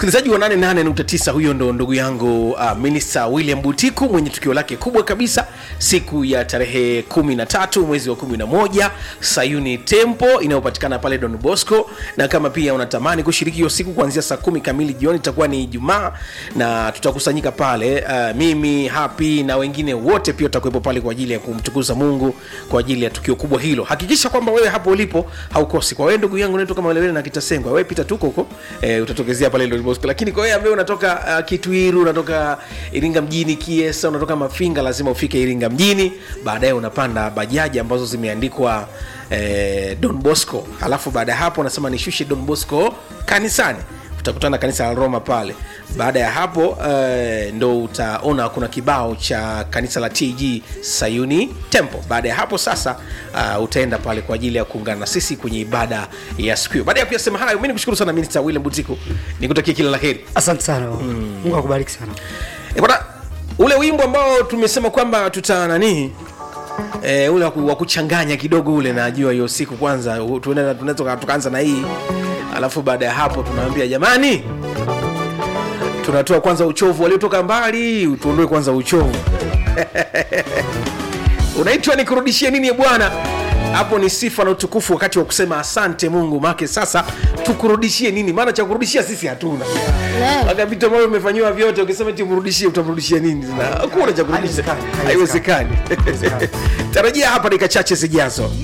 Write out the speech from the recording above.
msikilizaji wa 88.9 huyo ndo ndugu yangu uh, minista william butiku mwenye tukio lake kubwa kabisa siku ya tarehe 13 mwezi wa 11 sayuni tempo inayopatikana pale don bosco na kama pia unatamani kushiriki hiyo siku kuanzia saa kumi kamili jioni itakuwa ni ijumaa na tutakusanyika pale uh, mimi hapi na wengine wote pia tutakuwepo pale kwa ajili ya kumtukuza mungu kwa ajili ya tukio kubwa hilo hakikisha kwamba wewe hapo ulipo haukosi kwa wewe ndugu yangu unaetoka malewele na kitasengwa wewe pita tuko huko eh, utatokezea pale Don Bosco lakini kwa wewe ambaye unatoka uh, kitwiru unatoka iringa mjini kiesa unatoka mafinga lazima ufike iringa mjini baadaye unapanda bajaji ambazo zimeandikwa eh, don bosco alafu baada ya hapo unasema nishushe don bosco kanisani utakutana kanisa la roma pale baada ya hapo uh, ndo utaona kuna kibao cha kanisa la tg sayuni temple baada ya hapo sasa uh, utaenda pale kwa ajili ya kuungana na sisi kwenye ibada ya siku hiyo baada ya kuyasema hayo mi nikushukuru sana minista william butiku nikutakia kila la heri asante sana mungu akubariki sana E, bwana ule wimbo ambao tumesema kwamba tuta nanii e, ule wa ku- wa kuchanganya kidogo ule najua hiyo siku kwanza u- tunaenda- tunaweza tukaanza na hii alafu baada ya hapo tunaambia jamani tunatoa kwanza uchovu waliotoka mbali tuondoe kwanza uchovu unaitwa nikurudishie nini bwana hapo ni sifa na utukufu wakati wa kusema asante mungu make sasa tukurudishie nini maana cha kurudishia sisi hatuna aka vitu ambavyo vimefanyiwa vyote ukisema timrudishie utamrudishia nini Na hakuna cha kurudisha Haiwezekani, haiwezekani tarajia hapa dakika chache zijazo